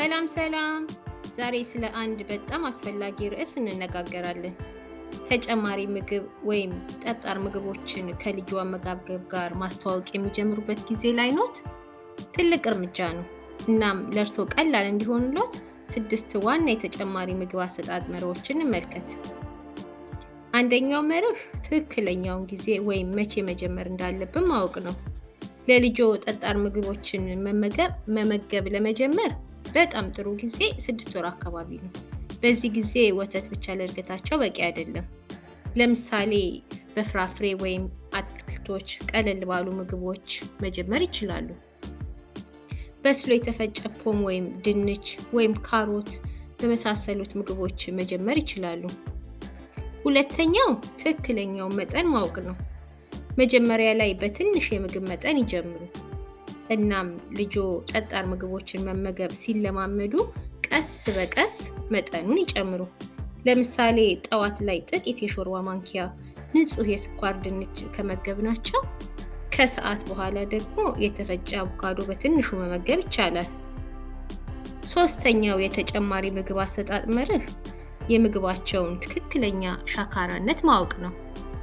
ሰላም ሰላም! ዛሬ ስለ አንድ በጣም አስፈላጊ ርዕስ እንነጋገራለን። ተጨማሪ ምግብ ወይም ጠጣር ምግቦችን ከልጁ አመጋገብ ጋር ማስተዋወቅ የሚጀምሩበት ጊዜ ላይ ኖት? ትልቅ እርምጃ ነው። እናም ለእርስዎ ቀላል እንዲሆንሎት ስድስት ዋና የተጨማሪ ምግብ አሰጣጥ መርሆችን እንመልከት። አንደኛው መርህ ትክክለኛውን ጊዜ ወይም መቼ መጀመር እንዳለብን ማወቅ ነው። ለልጆ ጠጣር ምግቦችን መመገብ መመገብ ለመጀመር በጣም ጥሩ ጊዜ ስድስት ወር አካባቢ ነው። በዚህ ጊዜ ወተት ብቻ ለእድገታቸው በቂ አይደለም። ለምሳሌ በፍራፍሬ ወይም አትክልቶች፣ ቀለል ባሉ ምግቦች መጀመር ይችላሉ። በስሎ የተፈጨ ፖም ወይም ድንች ወይም ካሮት በመሳሰሉት ምግቦች መጀመር ይችላሉ። ሁለተኛው ትክክለኛውን መጠን ማወቅ ነው። መጀመሪያ ላይ በትንሽ የምግብ መጠን ይጀምሩ። እናም ልጆ ጠጣር ምግቦችን መመገብ ሲለማመዱ ቀስ በቀስ መጠኑን ይጨምሩ። ለምሳሌ ጠዋት ላይ ጥቂት የሾርባ ማንኪያ ንጹህ የስኳር ድንች ከመገብናቸው ከሰዓት በኋላ ደግሞ የተፈጨ አቮካዶ በትንሹ መመገብ ይቻላል። ሶስተኛው የተጨማሪ ምግብ አሰጣጥ መርህ የምግባቸውን ትክክለኛ ሻካራነት ማወቅ ነው።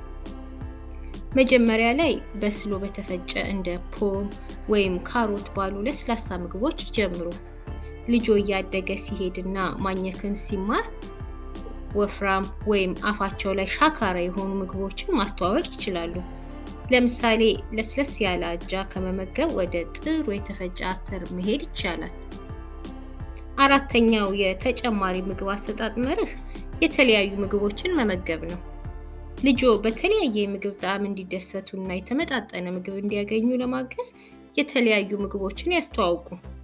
መጀመሪያ ላይ በስሎ በተፈጨ እንደ ፖም ወይም ካሮት ባሉ ለስላሳ ምግቦች ይጀምሩ። ልጆ እያደገ ሲሄድና ማኘክን ሲማር ወፍራም ወይም አፋቸው ላይ ሻካራ የሆኑ ምግቦችን ማስተዋወቅ ይችላሉ። ለምሳሌ ለስለስ ያለ አጃ ከመመገብ ወደ ጥሩ የተፈጨ አተር መሄድ ይቻላል። አራተኛው የተጨማሪ ምግብ አሰጣጥ መርህ የተለያዩ ምግቦችን መመገብ ነው። ልጆ በተለያየ የምግብ ጣዕም እንዲደሰቱ እና የተመጣጠነ ምግብ እንዲያገኙ ለማገዝ የተለያዩ ምግቦችን ያስተዋውቁ።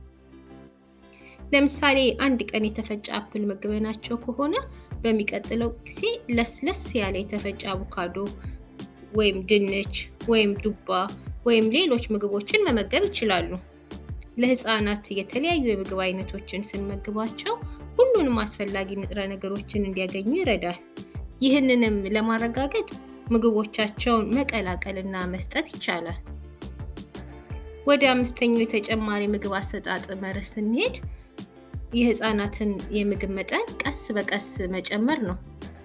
ለምሳሌ አንድ ቀን የተፈጨ አፕል መግበናቸው ከሆነ በሚቀጥለው ጊዜ ለስለስ ያለ የተፈጨ አቮካዶ ወይም ድንች ወይም ዱባ ወይም ሌሎች ምግቦችን መመገብ ይችላሉ። ለህፃናት የተለያዩ የምግብ አይነቶችን ስንመግባቸው ሁሉንም አስፈላጊ ንጥረ ነገሮችን እንዲያገኙ ይረዳል። ይህንንም ለማረጋገጥ ምግቦቻቸውን መቀላቀልና መስጠት ይቻላል። ወደ አምስተኛው የተጨማሪ ምግብ አሰጣጥ መርህ ስንሄድ የህፃናትን የምግብ መጠን ቀስ በቀስ መጨመር ነው።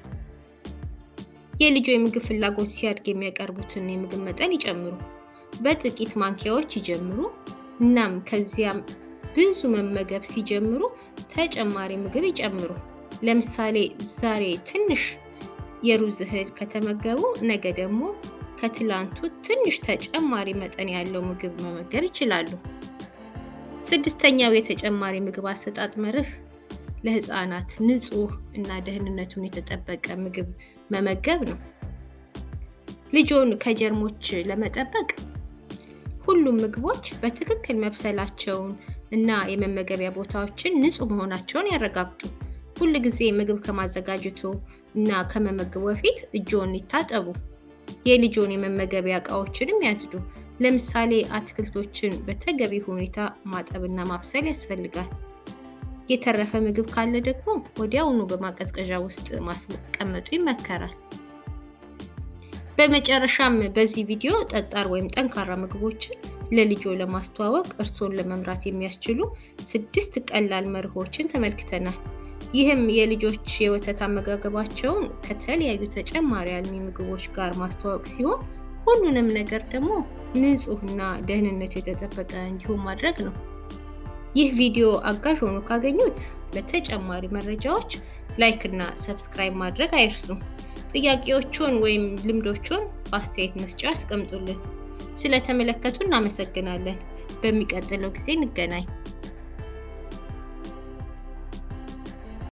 የልጆ የምግብ ፍላጎት ሲያድግ የሚያቀርቡትን የምግብ መጠን ይጨምሩ። በጥቂት ማንኪያዎች ይጀምሩ። እናም ከዚያም ብዙ መመገብ ሲጀምሩ ተጨማሪ ምግብ ይጨምሩ። ለምሳሌ ዛሬ ትንሽ የሩዝ እህል ከተመገቡ ነገ ደግሞ ከትላንቱ ትንሽ ተጨማሪ መጠን ያለው ምግብ መመገብ ይችላሉ። ስድስተኛው የተጨማሪ ምግብ አሰጣጥ መርህ ለህፃናት ንጹህ እና ደህንነቱን የተጠበቀ ምግብ መመገብ ነው። ልጆን ከጀርሞች ለመጠበቅ ሁሉም ምግቦች በትክክል መብሰላቸውን እና የመመገቢያ ቦታዎችን ንጹህ መሆናቸውን ያረጋግጡ። ሁል ጊዜ ምግብ ከማዘጋጀቱ እና ከመመገቡ በፊት እጆን ይታጠቡ። የልጆን የመመገቢያ እቃዎችንም ያጽዱ። ለምሳሌ አትክልቶችን በተገቢ ሁኔታ ማጠብና ማብሰል ያስፈልጋል። የተረፈ ምግብ ካለ ደግሞ ወዲያውኑ በማቀዝቀዣ ውስጥ ማስቀመጡ ይመከራል። በመጨረሻም በዚህ ቪዲዮ ጠጣር ወይም ጠንካራ ምግቦችን ለልጆ ለማስተዋወቅ እርስዎን ለመምራት የሚያስችሉ ስድስት ቀላል መርሆችን ተመልክተናል። ይህም የልጆች የወተት አመጋገባቸውን ከተለያዩ ተጨማሪ አልሚ ምግቦች ጋር ማስተዋወቅ ሲሆን ሁሉንም ነገር ደግሞ ንጹህና ደህንነቱ የተጠበቀ እንዲሆን ማድረግ ነው። ይህ ቪዲዮ አጋዥ ሆኖ ካገኙት ለተጨማሪ መረጃዎች ላይክ እና ሰብስክራይብ ማድረግ አይርሱ። ጥያቄዎቹን ወይም ልምዶቹን በአስተያየት መስጫ ያስቀምጡልን። ስለተመለከቱ እናመሰግናለን። በሚቀጥለው ጊዜ እንገናኝ።